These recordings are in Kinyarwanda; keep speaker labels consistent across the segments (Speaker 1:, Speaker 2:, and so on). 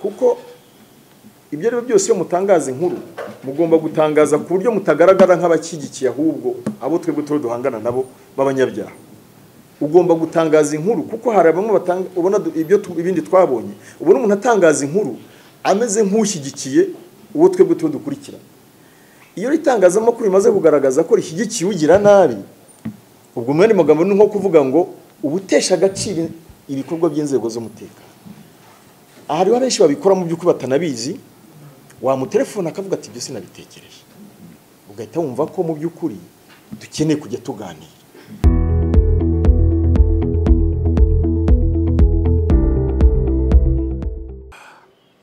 Speaker 1: kuko ibyo ari byo byose iyo mutangaza inkuru mugomba gutangaza ku buryo mutagaragara nk'abashyigikiye ahubwo abo twebwe tuba duhangana nabo b'abanyabyaha ugomba gutangaza inkuru kuko hari bamwe ubona ibyo ibindi twabonye ubona umuntu atangaza inkuru ameze nk'ushyigikiye uwo twebwe tuba dukurikira iyo itangazamakuru rimaze kugaragaza ko rishyigikiye ugira nabi ubwo mwanya magambo ni nko kuvuga ngo ubutesha agaciro ibikorwa by'inzego z'umutekano aha hariho abenshi babikora mu by'ukuri batanabizi wamutelefona akavuga ati ibyo sinabitekereje ugahita wumva ko mu by'ukuri dukeneye kujya tuganira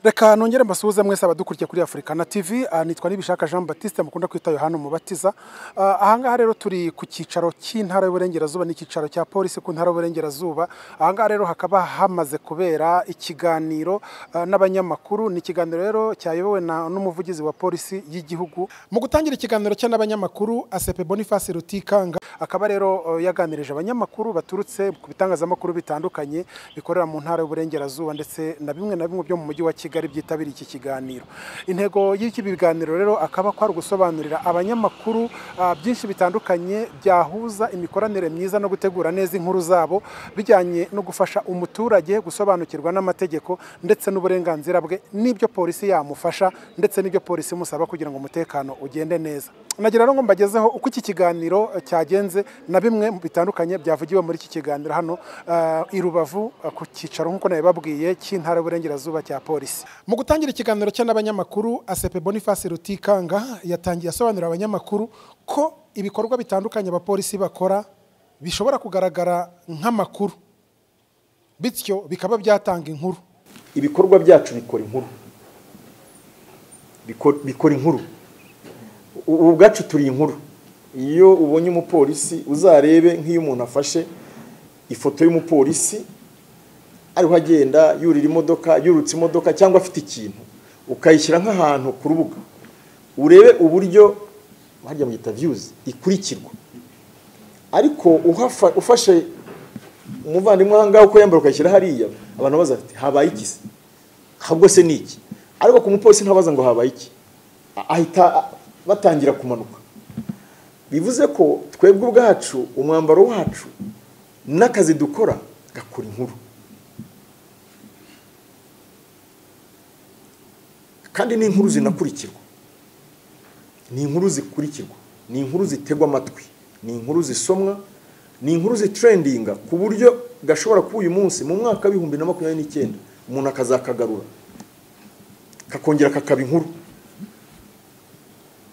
Speaker 2: reka nongere mbasuhuze mwese abadukurikiye kuri afurika na tv ah, nitwa nibishaka jean batiste mukunda kwita yohana umubatiza Ah, ahangaha rero turi ku cyicaro cy'intara y'uburengerazuba n'icyicaro cya polisi ku ntara y'uburengerazuba ahangaha rero hakaba hamaze kubera ikiganiro ah, n'abanyamakuru ni ikiganiro rero cyayobowe na- n'umuvugizi wa polisi y'igihugu mu gutangira ikiganiro cye n'abanyamakuru asepe boniface rutikanga akaba rero eh, yaganirije abanyamakuru baturutse ku bitangazamakuru bitandukanye bikorera mu ntara y'uburengerazuba ndetse na bimwe na bimwe byo mu mujyi wa kigali byitabiriye iki kiganiro intego y'iki biganiro rero akaba ko ari ugusobanurira abanyamakuru ah, byinshi bitandukanye byahuza imikoranire myiza no gutegura neza inkuru zabo bijyanye no gufasha umuturage gusobanukirwa n'amategeko ndetse n'uburenganzira bwe n'ibyo polisi yamufasha ndetse n'ibyo polisi imusaba kugira ngo umutekano ugende neza nagira rero ngo mbagezeho uko iki kiganiro eh, cyagenze na bimwe mu bitandukanye byavugiwe muri iki kiganiro hano eh, i Rubavu eh, ku cyicaro nk'uko nabibabwiye cy'intara y'uburengerazuba cya polisi mu gutangira ikiganiro cye n'abanyamakuru asepe boniface rutikanga yatangiye asobanurira abanyamakuru ko ibikorwa bitandukanye abapolisi bakora bishobora kugaragara nk'amakuru bityo bikaba byatanga inkuru
Speaker 1: ibikorwa byacu bikora inkuru Biko- bikora inkuru ubu ubwacu turi inkuru iyo ubonye umupolisi uzarebe nk'iyo umuntu afashe ifoto y'umupolisi ariho agenda yurira imodoka yurutse imodoka cyangwa afite ikintu ukayishyira nk'ahantu ku rubuga urebe uburyo harya mugita viyuzi ikurikirwa ariko uhafa- ufashe umuvandimwe ahangaha uko yambara ukayishyira hariya abantu baza bati habaye iki se ahubwo se ni iki ariko ku mupolisi ntabaza ngo habaye iki A- ahita a- batangira kumanuka bivuze ko twebwe ubwacu umwambaro wacu n'akazi dukora gakora inkuru kandi ni inkuru zinakurikirwa ni inkuru zikurikirwa ni inkuru zitegwa amatwi ni inkuru zisomwa ni inkuru zitrendinga ku buryo gashobora kuba uyu munsi mu mwaka w'ibihumbi na makumyabiri n'icyenda umuntu akazakagarura kakongera kakaba inkuru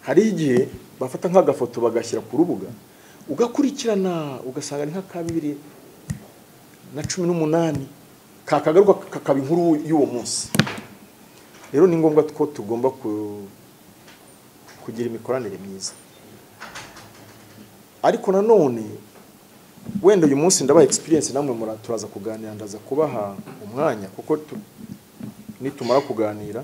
Speaker 1: hari igihe bafata nk'agafoto bagashyira ku rubuga ugakurikirana ugasanga ni nk'aka bibiri na cumi n'umunani kakagaruka kakaba inkuru y'uwo munsi rero ni ngombwa ko tugomba ku- kugira imikoranire myiza ariko nanone wenda uyu munsi ndabaha experience namwe mura- turaza kuganira ndaza kubaha umwanya kuko tu- nitumara kuganira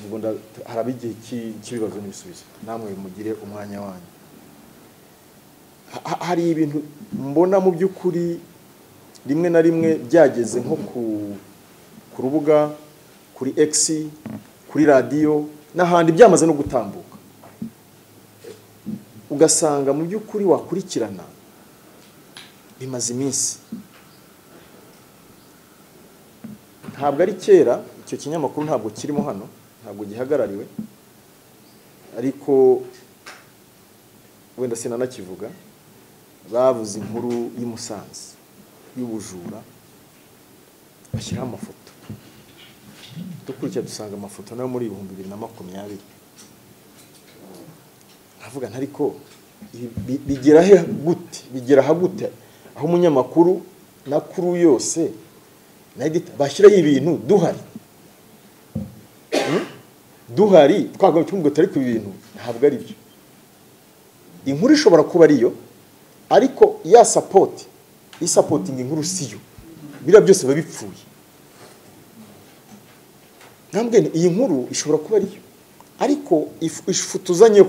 Speaker 1: ubwo nda- haraba igihe cy'i- cy'ibibazo n'ibisubizo namwe mugire umwanya wanyu Ha- ha- hari ibintu mbona mu by'ukuri rimwe na rimwe byageze nko ku ku rubuga kuri X kuri radiyo n'ahandi byamaze no gutambuka ugasanga mu by'ukuri wakurikirana bimaze iminsi ntabwo ari kera icyo kinyamakuru ntabwo kirimo hano ntabwo gihagarariwe ariko wenda sinanakivuga bavuze inkuru y'i Musanze y'ubujura bashyiraho amafoto dukurikira dusanga amafoto nayo muri ibihumbi bibiri na makumyabiri nkavuga nti ariko ibi- bi- bigera he gute bigera aha gute aho umunyamakuru n'akuru yose na edita bashyiraho ibintu duhari Hmm? duhari twagomba tumubwo tari ku bintu ntabwo ari byo inkuru ishobora kuba ariyo ariko ya sapoti isapotinga inkuru siyo biriya byose biba bipfuye ntabwo iyi nkuru ishobora kuba ariyo ariko ifu- ifutuzanyeho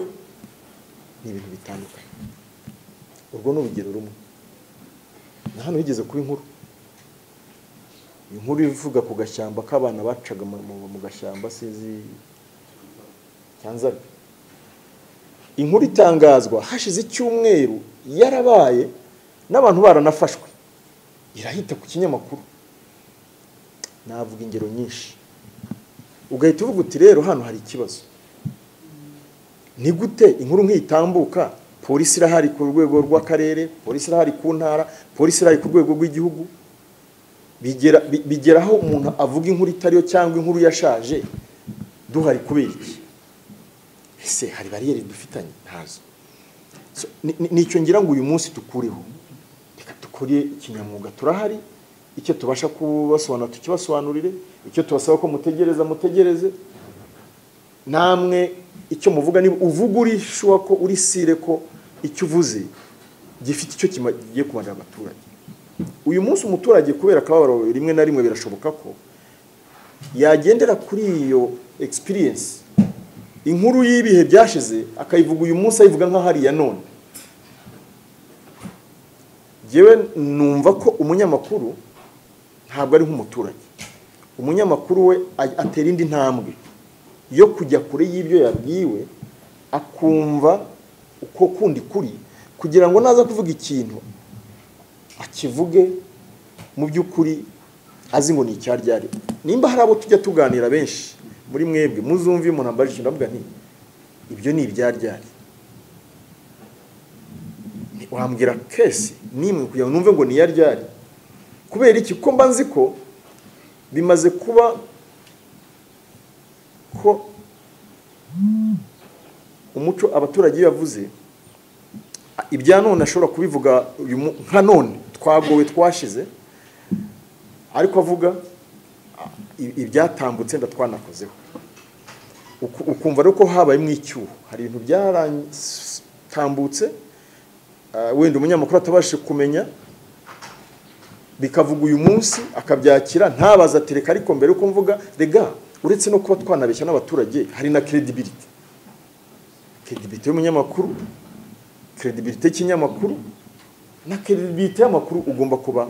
Speaker 1: ni ibintu bitandukanye urwo ni urugero rumwe na hano higeze kuba inkuru inkuru ivuga ku gashyamba k'abana bacaga mu- mu mu gashyamba sinzi cyanzara inkuru itangazwa hashize icyumweru yarabaye n'abantu baranafashwe irahita ku kinyamakuru navuga ingero nyinshi ugahita uvuga uti rero hano hari ikibazo ni gute inkuru nk'itambuka polisi irahari ku rwego rw'akarere polisi irahari ku ntara polisi irahari ku rwego rw'igihugu bigera bi- bigera aho umuntu avuga inkuru itariyo cyangwa inkuru yashaje duhari kubera iki ese hari bariyeri dufitanye ntazo So, ni- ni- nicyo ngira ngo uyu munsi tukureho reka dukore ikinyamwuga turahari icyo tubasha kubasobanurira tukibasobanurire icyo tubasaba ko mutegereza mutegereze namwe icyo muvuga niba uvuga urishyuwa ko urisire ko icyo uvuze gifite icyo kigiye kumarira abaturage uyu munsi umuturage kubera akababaro rimwe na rimwe birashoboka ko yagendera kuri iyo experience inkuru y'ibihe byashize akayivuga uyu munsi ayivuga nk'aho ari iya none ngewe numva ko umunyamakuru ntabwo ari nk'umuturage umunyamakuru we a- atera indi ntambwe yo kujya kure y'ibyo yabwiwe akumva uko kundi kuri kugira ngo naza kuvuga ikintu akivuge mu by'ukuri azi ngo ni icyaryari nimba hari abo tujya tuganira benshi muri mwebwe muzumve iyo umuntu ambaje ikintu ndavuga nti ibyo ni ibyaryari Ni- wambwira kesi nimwe kugira ngo numve ngo ni iyaryari kubera iki ko mba nzi ko bimaze kuba ko umuco abaturage iyo yavuze ibya none ashobora kubivuga uyu mu- nka none twagowe twashize ariko avuga ah, i- ibyatambutse ndatwanakozeho Uku- ukumva rero ko habayemo icyuho hari ibintu byaratambutse ah, wenda umunyamakuru atabashije kumenya bikavuga uyu munsi akabyakira ntabaza atereka ariko mbere uko mvuga rega uretse no kuba twanabeshya n'abaturage hari na credibility credibility y'umunyamakuru credibility y'ikinyamakuru na credibility y'amakuru ugomba kuba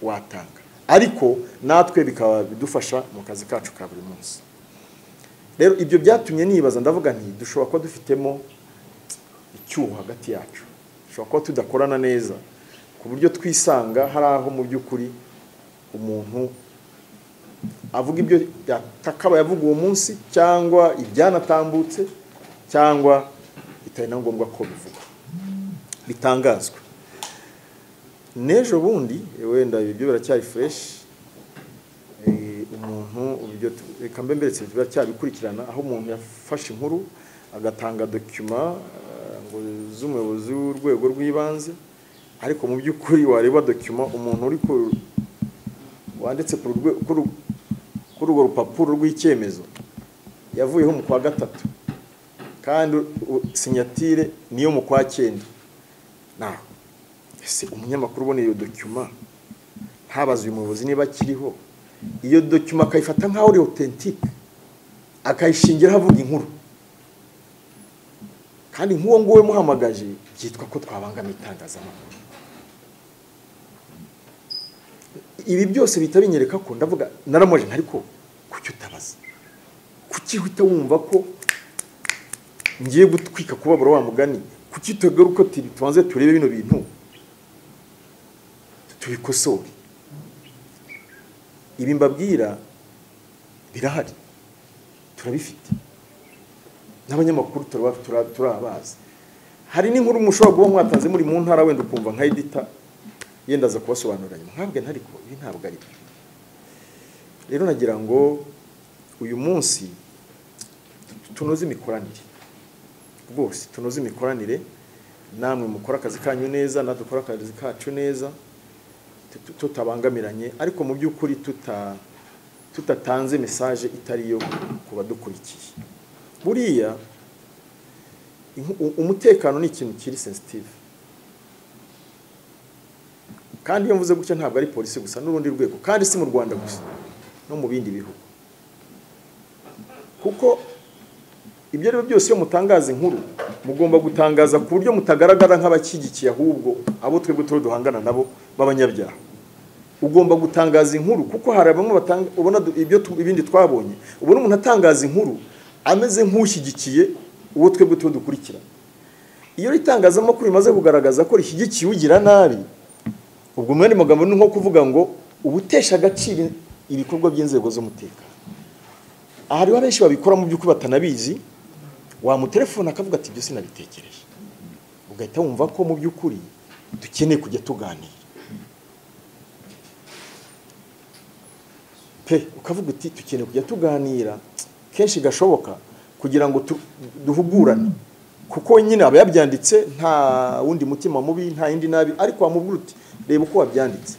Speaker 1: watanga ariko natwe bikaba bidufasha mu kazi kacu ka buri munsi rero ibyo byatumye nibaza ndavuga nti dushobora kuba dufitemo icyuho hagati yacu dushobora kuba tudakorana neza ku buryo twisanga hari aho mu by'ukuri umuntu avuga ibyo yatakabaye avuga uwo munsi cyangwa ibyanatambutse cyangwa bitari na ngombwa ko bivugwa bitangazwa n'ejo bundi wenda ibyo biracyari fureshi umuntu ibyo tu- reka mbe mberetse biracyabikurikirana aho umuntu yafashe inkuru agatanga dokima eh, ngo z'umuyobozi w'urwego rw'ibanze ariko mu by'ukuri wareba dokima umuntu uri ku wanditse ku rwe- kuri uru- kuri urwo rupapuro rw'icyemezo yavuyeho mu kwa gatatu kandi u- sinyatire niyo mu kwa cyenda naho ese umunyamakuru ubona iyo dokima ntabaze uyu muyobozi niba akiriho iyo dokima akayifata nk'aho ari otentike akayishingiraho avuga inkuru kandi nk'uwo nguwo muhamagaje byitwa ko twabangamiye itangazamakuru ibi byose bihita binyereka ko ndavuga naramoje ariko kuki utabaza kuki uhita wumva ko ngiye gutwika kubabura wa mugani kuki utagaruka uti tubanze turebe bino bintu tubikosore ibi mbabwira birahari turabifite n'abanyamakuru turaba- tura- turabazi hari n'inkuru mushobora kuba mwatanze muri mu ntara wenda ukumva nka edita yenda aza kubasobanurira nyuma nkabwe ntariko ibi ntabwo ari byo rero nagira ngo uyu munsi tunoze imikoranire rwose tunoze imikoranire namwe mukora akazi kanyu neza natwe dukora akazi kacu neza tut- tutabangamiranye ariko mu by'ukuri tuta tutatanze mesaje itari iyo ku badukurikiye buriya inku- u- umutekano ni ikintu kiri sensitive kandi iyo mvuze gutya ntabwo ari polisi gusa n'urundi rwego kandi si mu rwanda gusa no mu bindi bihugu kuko ibyo rero byose iyo mutangaza inkuru mugomba gutangaza ku buryo mutagaragara nk'abashyigikiye ahubwo abo twebwe tuba duhangana nabo b'abanyabyaha ugomba gutangaza inkuru kuko hari bamwe batanga ubona du- ibyo tu- ibindi twabonye ubona umuntu atangaza inkuru ameze nk'ushyigikiye uwo twebwe tuba dukurikira iyo itangazamakuru rimaze kugaragaza ko rishyigikiye ugira nabi ubwo mu yandi magambo ni nko kuvuga ngo ubutesha agaciro ibikorwa by'inzego z'umutekano aha hariho abenshi babikora mu by'ukuri batanabizi wamutelefona akavuga ati ibyo sinabitekereje ugahita wumva ko mu by'ukuri dukeneye kujya tuganira pe ukavuga uti dukeneye kujya tuganira kenshi gashoboka kugira ngo tu- duhugurane kuko nyine aba yabyanditse nta wundi mutima mubi nta yindi nabi ariko wamubwira uti reba uko wabyanditse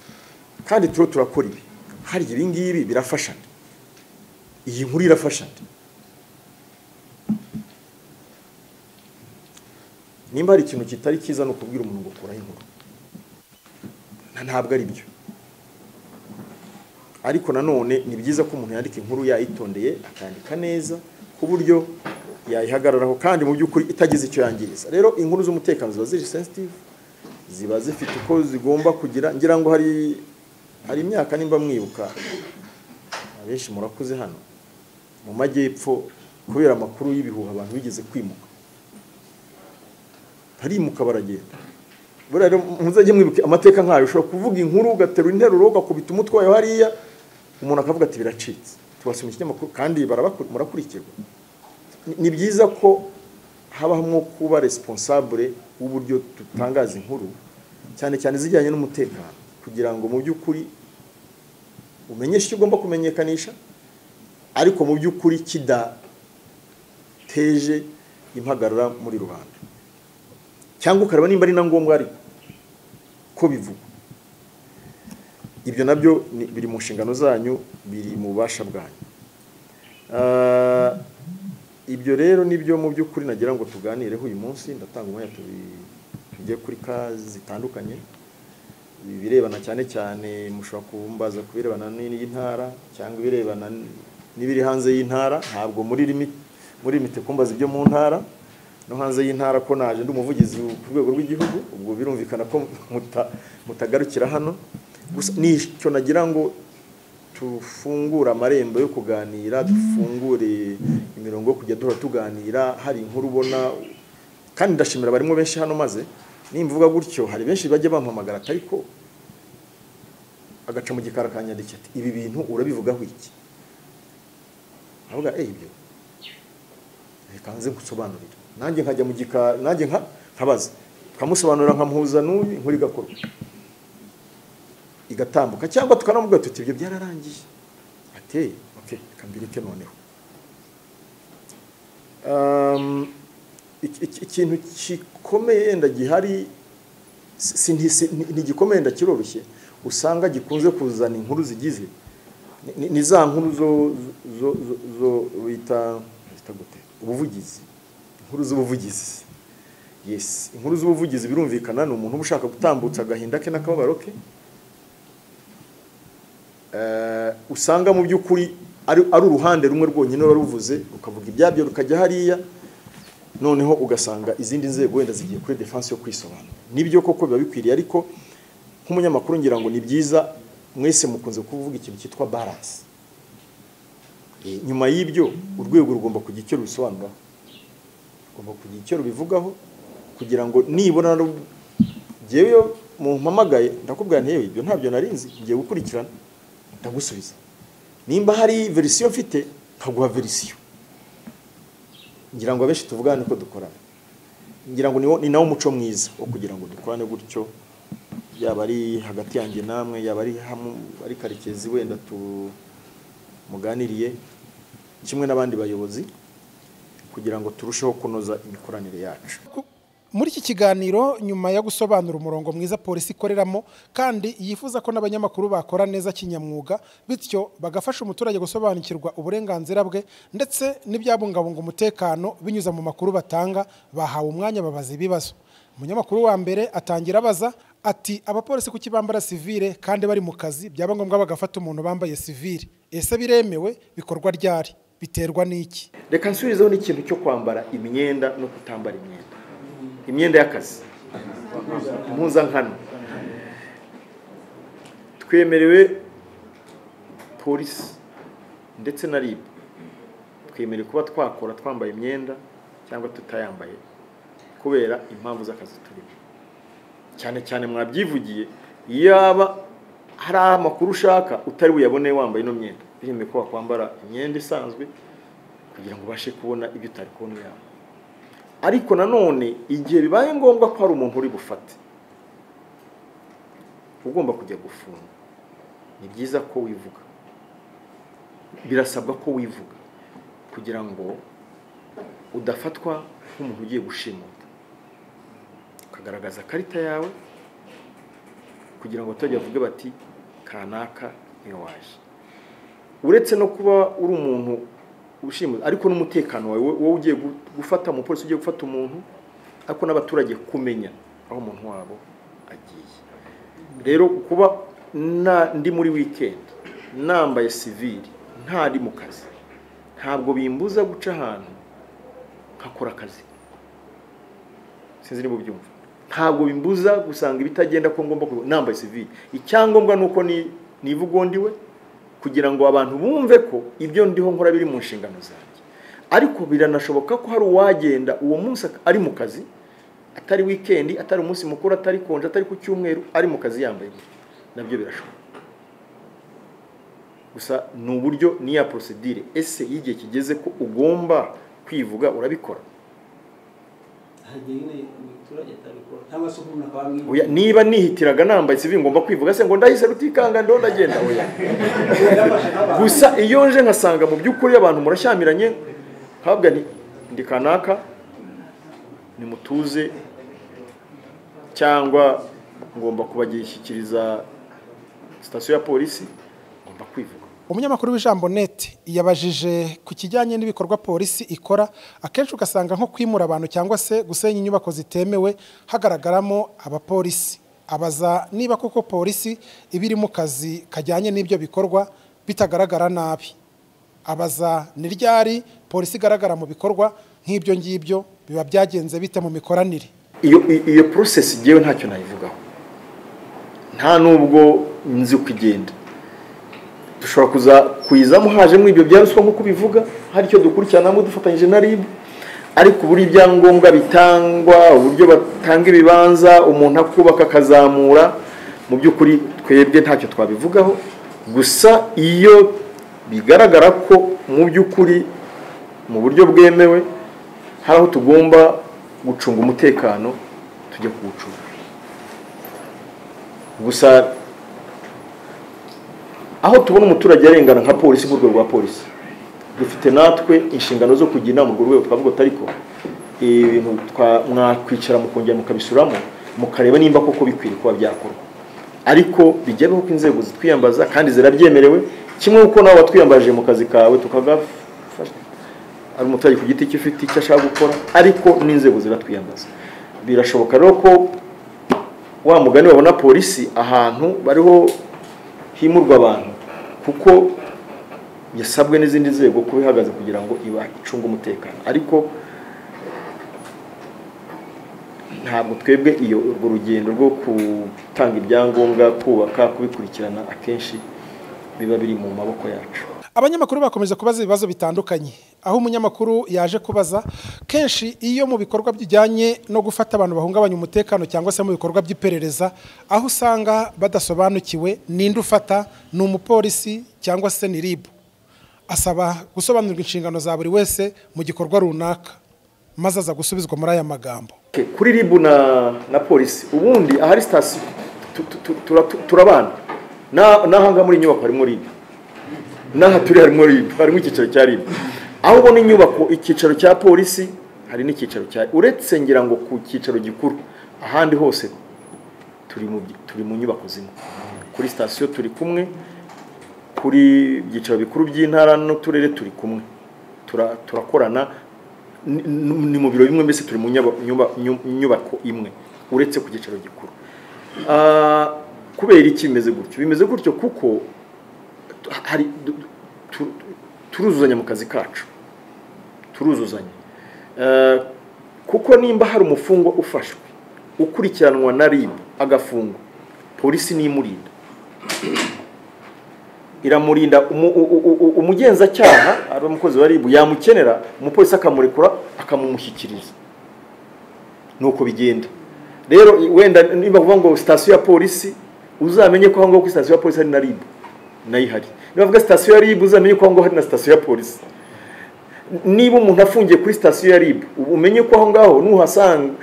Speaker 1: kandi turiho turakora ibi harya ibi ngibi birafashana iyi nkuru irafashana nimba hari ikintu kitari cyiza ni ukubwira umuntu ngo kuraho inkuru Na- ntabwo ari byo ariko nanone ni byiza ko umuntu yandika inkuru yayitondeye akandika neza ku buryo yayihagararaho kandi mu by'ukuri itagize icyo yangiriza rero inkuru z'umutekano ziba ziri sensitive ziba zifite uko zigomba kugira ngira ngo hari hari imyaka nimba mwibuka abenshi murakuze hano mu majyepfo kubera amakuru y'ibihuha abantu bigeze kwimuka barimuka baragenda buriya rero muzajye mwibuke amateka nkayo ushobora kuvuga inkuru ugaterura interuro ugakubita umutwe wayo hariya umuntu akavuga ati biracitse tubasoma ikinyamakuru kandi barabaku- murakurikirwa Ni- ni byiza ko habamo kuba responsable w'uburyo dutangaza inkuru cyane cyane zijyanye n'umutekano kugira ngo mu by'ukuri umenyeshe icyo ugomba kumenyekanisha ariko mu by'ukuri kidateje impagarara muri rubanda cyangwa ukareba nimba ari na ngombwa ariko ko bivugwa ibyo nabyo ni- biri mu nshingano zanyu biri mu bubasha bwanyu Ah, ibyo rero nibyo mu by'ukuri nagira ngo tuganireho uyu munsi ndatanga umwanya tubi- tujye kuri ka zitandukanye ibirebana cyane cyane mushobora kumbaza ku birebana n'iy'intara cyangwa ibirebana n- n'ibiri hanze y'intara ntabwo muri limit muri limite kumbaza ibyo mu ntara no hanze y'intara ko naje ndi umuvugizi ku rwego rw'igihugu ubwo birumvikana ko muta- mutagarukira hano gusa nicyo nagira ngo tufungure amarembo yo kuganira dufungure imirongo yo kujya duhora tuganira hari inkuru ubona kandi ndashimira barimo benshi hano maze nimvuga gutyo hari benshi bajya bampamagara ariko agaca mu gikari akanyandikira ati ibi bintu urabivugaho iki avuga eh ibyo reka nze nkusobanurira nanjye nkajya mu gikari nanjye nka nkabaza nkamusobanurira nkamuhuza n'uyu inkuru igakorwa igatambuka cyangwa tukanamubwira tuti ibyo byararangiye ateye okay reka mbireke noneho Um, iki- iki- ikintu gikomeye yenda gihari si- si- nti- si- ni- ntigikomeye yenda kiroroshye usanga gikunze kuzana inkuru zigize ni- ni- ni za nkuru zo zo- zo- zo bita bita gute? ubuvugizi inkuru z'ubuvugizi yes inkuru z'ubuvugizi birumvikana ni umuntu uba ushaka gutambutsa agahinda ke n'akababaro ke Eh, usanga mu by'ukuri ari ari uruhande rumwe rwonyine ruba ruvuze rukavuga ibyabyo rukajya hariya noneho ugasanga izindi nzego wenda zigiye kuri defanse yo kwisobanura nibyo koko biba bikwiriye ariko nk'umunyamakuru ngira ngo ni byiza mwese mukunze kuvuga ikintu cyitwa baranse Eh, nyuma y'ibyo urwego rugomba kugira icyo rubisobanuraho rugomba kugira icyo rubivugaho kugira ngo nibona ru- jyewe mumpamagaye ndakubwira nti yewe ibyo ntabyo narinzi ngiye gukurikirana ndagusubiza nimba hari verisiyo mfite nkaguha verisiyo ngira ngo abenshi tuvugane ko dukorana ngira ngo ni wo- ni nawo umuco mwiza wo kugira ngo dukorane gutyo yaba ari hagati yanjye namwe yaba ari hamwe ari karekezi wenda tu muganiriye kimwe n'abandi bayobozi kugira ngo turusheho kunoza imikoranire yacu
Speaker 2: Ku- muri iki kiganiro nyuma yo gusobanura umurongo mwiza polisi ikoreramo kandi yifuza ko n'abanyamakuru bakora neza kinyamwuga bityo bagafasha umuturage gusobanukirwa uburenganzira bwe ndetse n'ibyabungabunga umutekano binyuze mu makuru batanga bahawe umwanya babaza ibibazo umunyamakuru wa mbere atangira abaza ati abapolisi kuki bambara sivire kandi bari mu kazi byaba ngombwa bagafata umuntu bambaye sivire ese biremewe bikorwa ryari biterwa n'iki
Speaker 1: reka nsubizeho n'ikintu cyo kwambara imyenda no kutambara imyenda imyenda y'akazi impuzankano twemerewe polisi ndetse na ribu twemerewe kuba twakora twambaye imyenda cyangwa tutayambaye kubera impamvu z'akazi turimo cyane cyane mwabyivugiye yaba hari amakuru ushaka utari buyabone wambaye ino myenda biremewe ko wakwambara imyenda isanzwe kugira ngo ubashe kubona ibyo utari kubona yaba ariko nanone igihe bibaye ngombwa ko hari umuntu uri bufate ugomba kujya gufunga ni byiza ko wivuga birasabwa ko wivuga kugira ngo udafatwa nk'umuntu ugiye gushimuta ukagaragaza ikarita yawe kugira ngo abaturage bavuge bati kanaka niyo waje uretse no kuba uri umuntu ushimuta ariko n'umutekano wawe wowe ugiye gufata umupolisi ugiye gufata umuntu ariko n'abaturage kumenya aho umuntu wabo agiye rero kuba ndi muri wikendi nambaye sivili ntari mu kazi ntabwo bimbuza guca ahantu nkakora akazi sinzi niba ubyumva ntabwo bimbuza gusanga ibitagenda ko ngomba nambaye sivili icyangombwa ni uko nivuga undi we kugira ngo abantu bumve ko ibyo ndiho nkora biri mu nshingano zanjye ariko biranashoboka ko hari uwagenda uwo munsi ari mu kazi atari wikendi atari umunsi mukuru atari konje atari ku cyumweru ari mu kazi yambaye nabyo birashoboka gusa ni uburyo niya porosidire ese iyo igihe kigeze ko ugomba kwivuga urabikora niba nihitiraga nambaye sivi ngomba kwivuga se ngo ndahise rutikanga ndo ndagenda oya gusa iyo nje nkasanga mu by'ukuri abantu murashyamiranye ntabwo ndi kanaka nimutuze cyangwa ngomba kubagishyikiriza sitasiyo ya polisi ngomba kwivuga
Speaker 2: umunyamakuru w'ijambo neti yabajije ku kijyanye n'ibikorwa polisi ikora akenshi ugasanga nko kwimura abantu cyangwa se gusenya inyubako zitemewe hagaragaramo abapolisi abaza niba koko polisi iba iri mu kazi kajyanye n'ibyo bikorwa bitagaragara nabi abaza ni ryari polisi igaragara mu bikorwa nk'ibyo ngibyo biba byagenze bite mu mikoranire
Speaker 1: iyo porosesi igewe ntacyo nayivugaho nta nubwo nzi uko igenda dushobora kuza kuyizamo hajemo ibyo bya ruswa nk'uko bivuga hari icyo dukurikiranamo dufatanyije na ribu ariko uburyo ibyangombwa bitangwa uburyo batanga ibibanza umuntu akubaka akazamura mu by'ukuri twebwe ntacyo twabivugaho gusa iyo bigaragara ko mu by'ukuri mu buryo bwemewe hari aho tugomba gucunga umutekano tujya kuwucunga gusa aho tubona umuturage arengana nka polisi nk'urwego rwa polisi dufite natwe inshingano zo kujya inama urwo rwego twavuga ariko ibintu mwakwicara mukongera mukabisuramo mukareba nimba koko bikwiriye kuba byakorwa ariko bijyaho ko inzego zitwiyambaza kandi zirabyemerewe kimwe kuko nawe watwiyambaje mu kazi kawe tukagafasha ari umuturage ku giti cye ufite icyo ashaka gukora ariko n'inzego ziratwiyambaza birashoboka rero ko wa mugani wabona polisi ahantu bariho himurwa abantu kuko yasabwe n'izindi nzego kuba ihagaze kugira ngo icunge umutekano ariko ntabwo twebwe iyo urwo rugendo rwo gutanga ibyangombwa kubaka kubikurikirana akenshi biba biri mu maboko yacu
Speaker 2: abanyamakuru bakomeza kubaza ibibazo bitandukanye aho umunyamakuru yaje kubaza kenshi iyo mu bikorwa bijyanye no gufata abantu bahungabanya umutekano cyangwa se mu bikorwa by'iperereza aho usanga badasobanukiwe ninde ufata ni umupolisi cyangwa se ni ribu asaba gusobanurwa inshingano za buri wese mu gikorwa runaka maze aza gusubizwa muri aya magambo
Speaker 1: kuri ribu na polisi ubundi ahari sitasiyo turabana n'ahangaha muri inyubako harimo ribu n'aha turi harimo ribu harimo icyicaro cya ribu aho ubona inyubako icyicaro cya polisi hari n'icyicaro cya uretse ngira ngo ku cyicaro gikuru ahandi hose turi mu nyubako zimwe kuri sitasiyo turi kumwe kuri ibyicaro bikuru by'intara n'uturere turi kumwe turakorana ni mu biro bimwe mbese turi mu nyubako imwe uretse ku cyicaro gikuru kubera iki bimeze gutyo bimeze gutyo kuko hari turuzuzanya mu kazi kacu turuzuzanya kuko nimba hari umufungwa ufashwe ukurikiranwa na ribu agafungwa polisi n'imurinda iramurinda umu- u- u- u- umugenzacyaha ari umukozi wa ribu yamukenera umupolisi akamurekura akamumushyikiriza nuko bigenda rero i- wenda niba uvuga ngo sitasiyo ya polisi uzamenye ko aho ngaho kuri sitasiyo ya polisi hari na ribu nayo ihari niba uvuga sitasiyo ya ribu uzamenye ko aho ngaho hari na sitasiyo ya polisi niba umuntu afungiye kuri sitasiyo ya ribu ubu umenye ko aho ngaho nuhasanga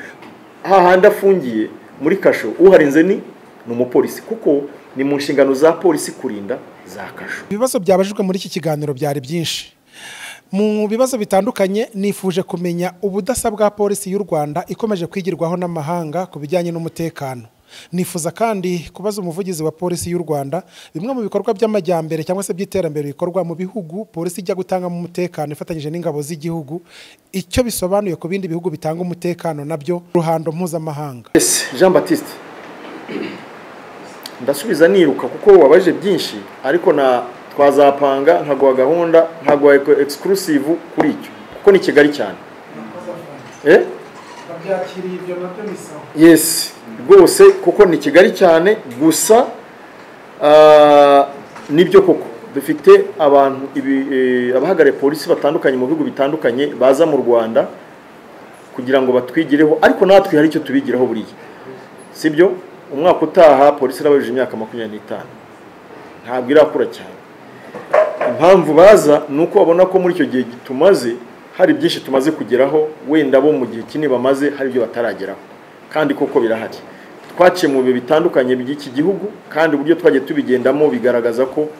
Speaker 1: hahandi afungiye muri kasho uharenze ni ni umupolisi kuko ni mu nshingano za polisi kurinda za kasho
Speaker 2: ibibazo byabajijwe muri iki kiganiro byari byinshi mu bibazo bitandukanye nifuje kumenya ubudasa bwa polisi y'u rwanda ikomeje kwigirwaho n'amahanga ku bijyanye n'umutekano nifuza kandi kubaza umuvugizi wa polisi y'u rwanda bimwe mu bikorwa by'amajyambere cyangwa se by'iterambere bikorwa mu bihugu polisi ijya gutangamo umutekano ifatanyije n'ingabo z'igihugu icyo bisobanuye ku bindi bihugu bitanga umutekano nabyo ruhando mpuzamahanga
Speaker 1: jean batiste ndasubiza niruka kuko wabaje byinshi ariko na twazapanga nkaguha gahunda nkaguha exclusive kuri icyo kuko ni kigali cyane eh?
Speaker 2: babyakiriye ibyo nabyo bisaba
Speaker 1: yes rwose kuko ni kigali cyane gusa ah, nibyo koko dufite abantu ibi- eh, abahagarariye polisi batandukanye mu bihugu bitandukanye baza mu rwanda kugira ngo batwigireho ariko natwe hari icyo tubigiraho buriya sibyo umwaka utaha polisi irabajije imyaka makumyabiri n'itanu ntabwo irakura cyane impamvu baza ni uko babona ko muri icyo gihe tumaze hari byinshi tumaze kugeraho wenda bo mu gihe kinini bamaze hari ibyo batarageraho kandi koko birahari twaciye mu bihe bitandukanye by'iki gihugu kandi uburyo twagiye tubigendamo bigaragaza ko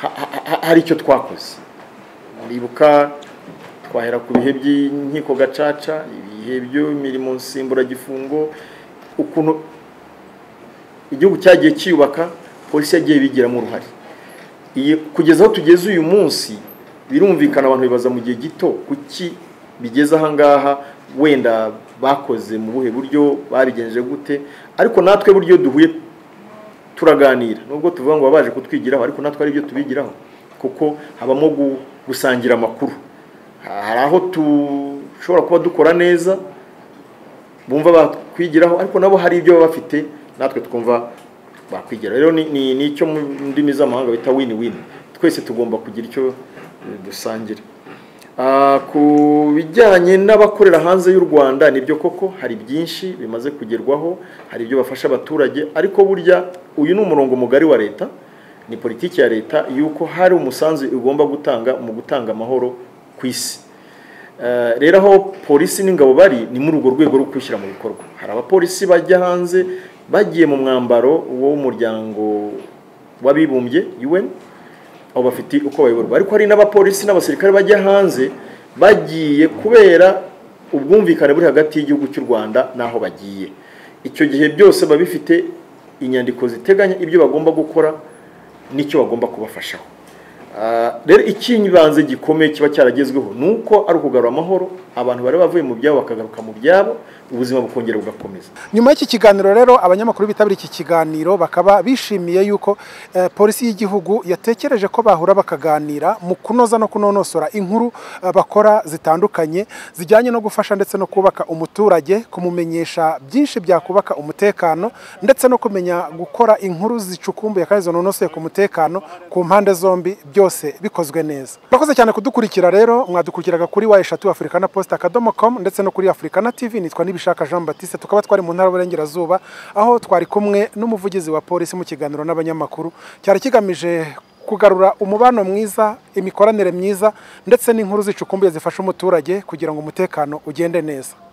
Speaker 1: ha- ha- ha- hari icyo twakoze muribuka twahera ku bihe by'inkiko gacaca ibihe by'imirimo nsimburagifungo ukuntu igihugu cyagiye cyiyubaka polisi yagiye bigiramo uruhare iyi kugeza aho tugeze uyu munsi birumvikana abantu bibaza mu gihe gito kuki bigeze ahangaha wenda bakoze mu buhe buryo babigenje gute ariko natwe buryo duhuye turaganira nubwo tuvuga ngo babaje kutwigiraho ariko natwe ari ibyo tubigiraho kuko habamo gu- gusangira amakuru Ha- hari aho dushobora kuba dukora neza bumva bakwigiraho ariko nabo hari ibyo baba bafite natwe twumva bakwigiraho rero ni- ni ni icyo mu ndimi z'amahanga bita win win twese tugomba kugira icyo eh, dusangira Ah, ku bijyanye n'abakorera hanze y'u rwanda nibyo koko hari byinshi bimaze kugerwaho hari ibyo bafasha abaturage ariko burya uyu ni umurongo mugari wa leta ni politiki ya leta y'uko hari umusanzu igomba gutanga mu gutanga amahoro ku isi Eh, rero aho polisi n'ingabo bari ni muri urwo rwego rwo kwishyira mu bikorwa hari abapolisi bajya hanze bagiye mu mwambaro w'umuryango w'abibumbye UN aho bafite uko bayoborwa ariko hari n'abapolisi n'abasirikare bajya hanze bagiye kubera ubwumvikane buri hagati y'igihugu cy'u Rwanda n'aho bagiye icyo gihe byose biba bifite inyandiko ziteganya ibyo bagomba gukora n'icyo bagomba kubafashaho Ah, rero icy'ibanze gikomeye kiba cyaragezweho ni uko ari ukugarura amahoro abantu bari bavuye mu byabo bakagaruka mu byabo ubuzima bukongera bugakomeza
Speaker 2: nyuma y'iki kiganiro rero abanyamakuru bitabiriye iki kiganiro bakaba bishimiye yuko eh, polisi y'igihugu yatekereje ko bahura bakaganira mu kunoza no kunonosora inkuru eh, bakora zitandukanye zijyanye no gufasha ndetse no kubaka umuturage kumumenyesha byinshi byakubaka umutekano ndetse no kumenya gukora inkuru zicukumbuye kandi zinonosoye ku mutekano ku mpande zombi byose bikozwe neza murakoze cyane kudukurikira rero mwadukurikiraga kuri wa eshatu afurikana posita akadomo komu ndetse no kuri afurikana tv nitwa nibishaka jean batiste tukaba twari mu ntara y'uburengerazuba aho twari kumwe n'umuvugizi wa polisi mu kiganiro n'abanyamakuru cyari kigamije kugarura umubano mwiza imikoranire myiza ndetse n'inkuru zicukumbuye zifasha umuturage kugira ngo umutekano ugende neza